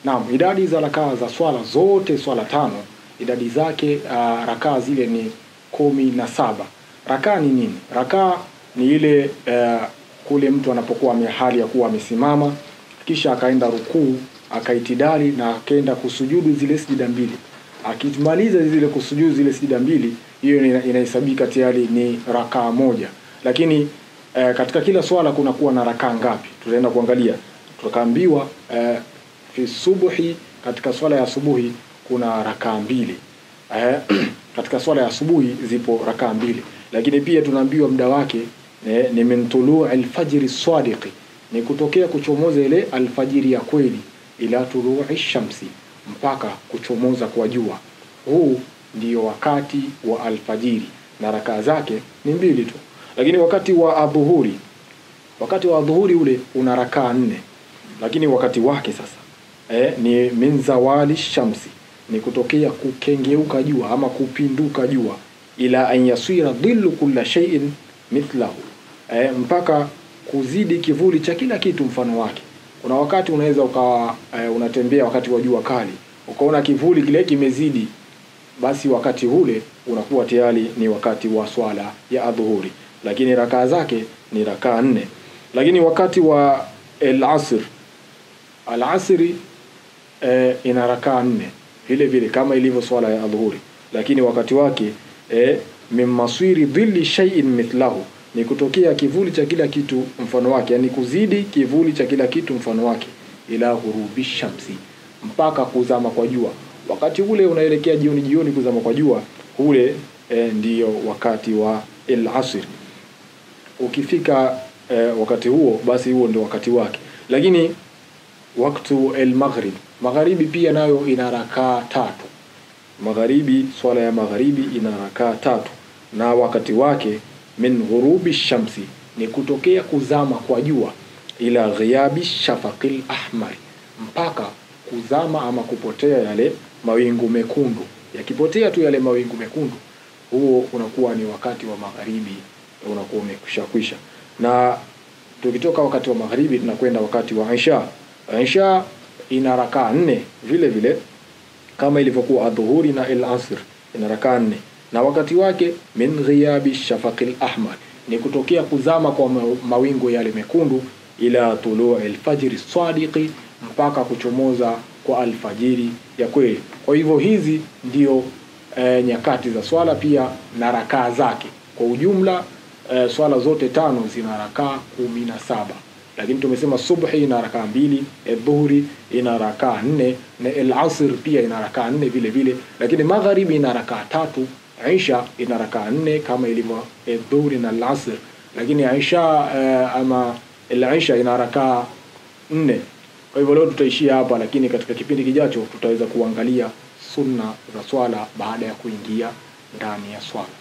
Naam, idadi za rakaa za swala zote swala tano idadi zake uh, rakaa zile ni kumi na saba. Rakaa ni nini? Rakaa ni ile uh, kule mtu anapokuwa ame- hali ya kuwa amesimama kisha akaenda rukuu akaitidali na akaenda kusujudu zile sijida mbili. Akimaliza zile kusujudu zile sijida mbili, hiyo ina- inahesabika tayari ni rakaa moja. Lakini eh, katika kila swala kuna kuwa na rakaa ngapi? Tutaenda kuangalia. Tukaambiwa eh, fi subuhi, katika swala ya asubuhi kuna rakaa mbili eh, katika swala ya asubuhi zipo rakaa mbili, lakini pia tunaambiwa muda wake eh, ni min tuluu alfajiri sadiqi, ni kutokea kuchomoza ile alfajiri ya kweli, ila tuluu shamsi, mpaka kuchomoza kwa jua. Huu ndio wakati wa alfajiri na rakaa zake ni mbili tu, lakini wakati wa adhuhuri, wakati wa adhuhuri ule una rakaa nne, lakini wakati wake sasa eh, ni min zawali shamsi ni kutokea kukengeuka jua ama kupinduka jua ila an yasira dhillu kulla shay'in mithlahu eh, mpaka kuzidi kivuli cha kila kitu mfano wake kuna wakati unaweza ukawa eh, unatembea wakati wa jua kali ukaona kivuli kile kimezidi basi wakati ule unakuwa tayari ni wakati wa swala ya adhuhuri lakini rakaa zake ni rakaa nne lakini wakati wa al-asr al-asri eh, ina rakaa nne vile vile kama ilivyo swala ya adhuhuri lakini wakati wake eh, min maswiri dhilli shay'in mithlahu ni kutokea kivuli cha kila kitu mfano wake yani kuzidi kivuli cha kila kitu mfano wake ila ghurubi shamsi mpaka kuzama kwa jua wakati ule unaelekea jioni jioni kuzama kwa jua ule eh, ndiyo wakati wa al-asr ukifika eh, wakati huo basi huo ndio wakati wake lakini waktu al-maghrib magharibi pia nayo ina rakaa tatu magharibi swala ya magharibi ina rakaa tatu na wakati wake min ghurubi shamsi ni kutokea kuzama kwa jua ila ghiabi shafaqil ahmar mpaka kuzama ama kupotea yale mawingu mekundu yakipotea tu yale mawingu mekundu huo unakuwa ni wakati wa magharibi unakuwa umekwisha kwisha na tukitoka wakati wa magharibi tunakwenda wakati wa isha isha ina rakaa nne vile vile kama ilivyokuwa adhuhuri na al-asr ina rakaa nne na wakati wake min ghiyabi shafaqil ahmar ni kutokea kuzama kwa ma- mawingu yale mekundu ila tuluu alfajiri sadiqi mpaka kuchomoza kwa alfajiri ya kweli kwa hivyo hizi ndio e, nyakati za swala pia na rakaa zake kwa ujumla e, swala zote tano zina rakaa kumi na saba lakini tumesema subhi ina rakaa mbili dhuhuri ina rakaa nne na al-asr pia ina rakaa nne vile vile lakini magharibi ina rakaa tatu isha ina rakaa nne kama ilivyo dhuhuri na al-asr lakini isha uh, ama al-isha ina rakaa nne kwa hivyo leo tutaishia hapa lakini katika kipindi kijacho tutaweza kuangalia sunna za swala baada ya kuingia ndani ya swala